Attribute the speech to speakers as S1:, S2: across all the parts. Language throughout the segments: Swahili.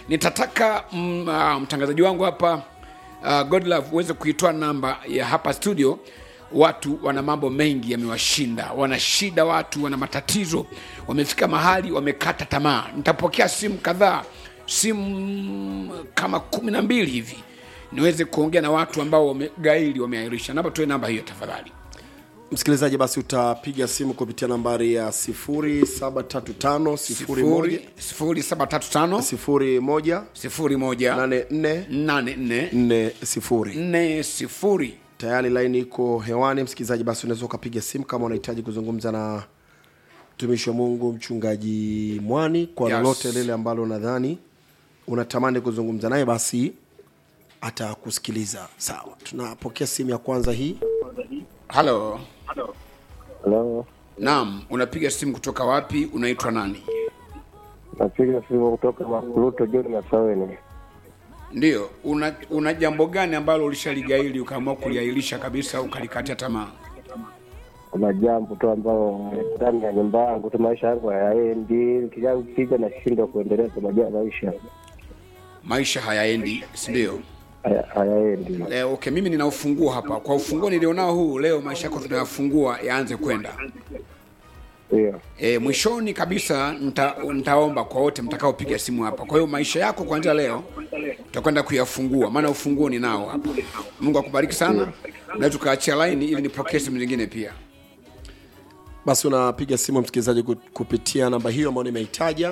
S1: nitataka mm, uh, mtangazaji wangu hapa uh, godlove uweze kuitoa namba ya hapa studio watu wana mambo mengi yamewashinda wana shida watu wana matatizo wamefika mahali wamekata tamaa nitapokea simu kadhaa simu kama kumi na mbili hivi niweze kuongea na watu ambao wamegaili wameairisha namba toe namba hiyo tafadhali
S2: msikilizaji basi utapiga simu kupitia nambari ya 0735
S1: sifuri sifuri saba tatu tano
S2: 01
S1: sifuri moja
S2: 84
S1: nane nne
S2: 40
S1: nne sifuri
S2: tayari laini iko hewani msikilizaji basi unaweza ukapiga simu kama unahitaji kuzungumza na mtumishi wa mungu mchungaji mwani kwa
S1: Yes.
S2: lolote lile ambalo nadhani unatamani kuzungumza naye basi atakusikiliza sawa tunapokea simu ya kwanza hii
S1: halo
S3: Halo,
S1: naam unapiga simu kutoka wapi unaitwa nani
S3: napiga simu kutoka Makuruto John Masaweni.
S1: ndio una, una jambo gani ambalo ulishaligaili ukaamua kuliailisha kabisa ukalikatia tamaa
S3: Kuna jambo tu ambalo ndani ya nyumba yangu tu maisha yangu hayaendi, kijana piga na shindwa kuendeleza maja maisha
S1: maisha hayaendi sindio
S3: haya- hayaendi.
S1: Eh, okay mimi nina ufunguo hapa kwa ufunguo nilionao huu leo maisha yako tunayafungua yaanze kwenda
S3: Ndio,
S1: e, mwishoni kabisa nita, nitaomba kwa wote mtakaopiga simu hapa kwa hiyo maisha yako kuanzia leo tutakwenda kuyafungua maana ufunguo ninao hapa mungu akubariki sana na tukaachia laini ili nipokee simu zingine pia
S2: basi unapiga simu msikilizaji ku- kupitia namba hiyo ambayo nimeitaja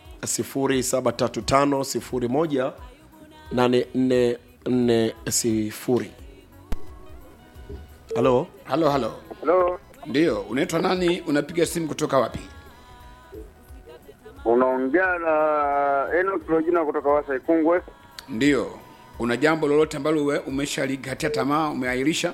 S2: 0735 8440 halo
S1: halo halo
S4: Halo,
S1: ndio unaitwa nani unapiga simu kutoka wapi
S4: unaongea na Enoch Lojina kutoka Wasa Ikungwe.
S1: ndio una jambo lolote ambalo uwe- umeshalikatia tamaa umeahirisha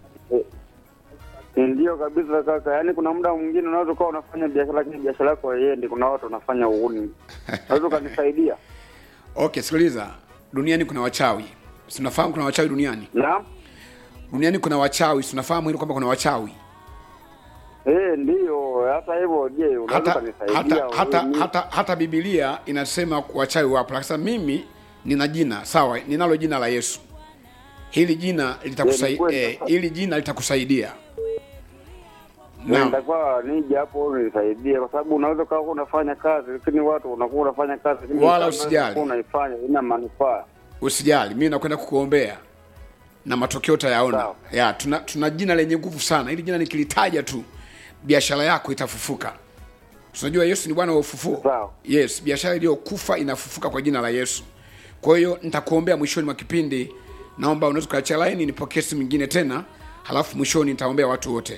S4: Ndio kabisa kaka, yaani kuna muda mwingine unaweza ukawa unafanya biashara lakini biashara yako haiendi, kuna watu wanafanya uhuni. Unaweza ukanisaidia?
S1: okay sikiliza duniani kuna wachawi sinafahamu kuna wachawi duniani
S4: Naam.
S1: duniani kuna wachawi sinafahamu hilo kwamba kuna wachawi
S4: Eh, ndio. Hata hivyo, je, unaweza
S1: hata
S4: ukanisaidia?
S1: hata hata,
S4: Mimi-
S1: hata hata bibilia inasema wachawi wapo lakini sasa mimi nina jina sawa ninalo jina la yesu hili jina
S4: Eh, ni
S1: litakusaidia
S4: kweli.
S1: eh, hili jina litakusaidia
S4: Eh,
S1: naam
S4: nitakuwa nije hapo unisaidie, kwa sababu unaweza ukawa unafanya kazi lakini watu unakuwa unafanya kazi lakini
S1: Wala
S4: kama
S1: usijali.
S4: unakuwa unaifanya ina manufaa.
S1: usijali mimi nakwenda kukuombea na matokeo utayaona
S4: Sawa.
S1: ya tuna, tuna jina lenye nguvu sana hili jina nikilitaja tu biashara yako itafufuka tunajua yesu ni bwana wa ufufuo
S4: Sawa.
S1: yes biashara iliyokufa inafufuka kwa jina la yesu kwa hiyo nitakuombea mwishoni mwa kipindi naomba unaweza ukaachia laini nipokee simu nyingine tena halafu mwishoni nitaombea watu wote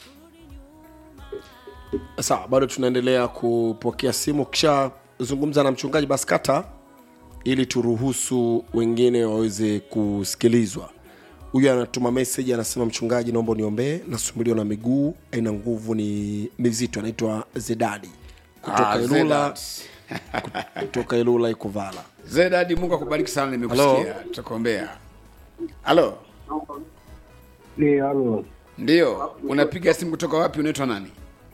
S2: sawa bado tunaendelea kupokea simu kisha zungumza na mchungaji basi kata ili turuhusu wengine waweze kusikilizwa huyu anatuma meseji anasema mchungaji naomba uniombee nasumbuliwa na miguu aina nguvu ni mizito anaitwa zedadi kutoka
S1: Ah,
S2: ilula
S1: Zedad.
S2: kutoka ilula ikuvala
S1: zedadi mungu akubariki sana nimekusikia
S2: Hello.
S1: tutakuombea halo
S3: ndio, halo,
S1: ndio unapiga simu kutoka wapi unaitwa nani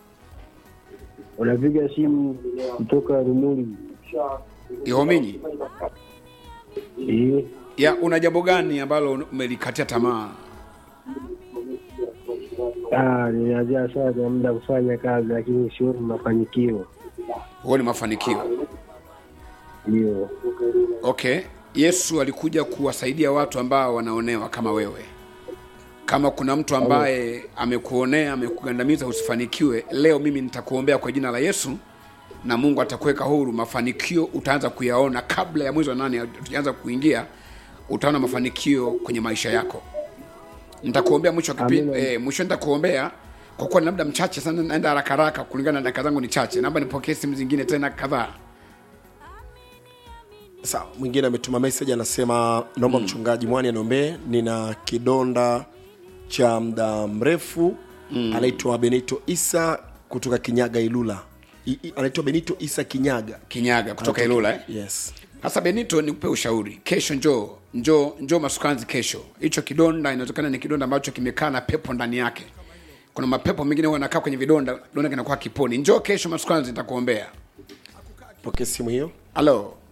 S3: unapiga simu kutoka Rumuli.
S1: ihominyi
S3: Eh,
S1: ya una jambo gani ambalo umelikatia tamaa
S3: ah, ninajaa sana muda kufanya kazi lakini sioni mafanikio.
S1: huo ni mafanikio
S3: Ndio,
S1: okay yesu alikuja kuwasaidia watu ambao wanaonewa kama wewe kama kuna mtu ambaye amekuonea amekugandamiza usifanikiwe leo mimi nitakuombea kwa jina la yesu na mungu atakuweka huru mafanikio utaanza kuyaona kabla ya mwezi wa nane tukianza kuingia utaona mafanikio kwenye maisha yako nitakuombea mwisho wa kipindi
S3: Amina.
S1: eh, mwisho nitakuombea kwa kuwa ni labda mchache sana naenda haraka haraka kulingana na dakika zangu ni chache naomba nipokee simu zingine tena kadhaa
S2: sawa mwingine ametuma message anasema naomba mchungaji mwani aniombee nina kidonda cha muda mrefu mm. anaitwa benito isa kutoka kinyaga ilula I- i- anaitwa benito isa kinyaga
S1: kinyaga kutoka ilula eh?
S2: yes
S1: Sasa Benito, nikupe ushauri. Kesho njoo njoo njoo Masukanzi kesho. Hicho kidonda inawezekana ni kidonda ambacho kimekaa na pepo ndani yake. Kuna mapepo mengine huwa yanakaa kwenye vidonda, kidonda kinakuwa kiponi. Njoo kesho Masukanzi, nitakuombea.
S2: pokea simu hiyo
S1: Halo,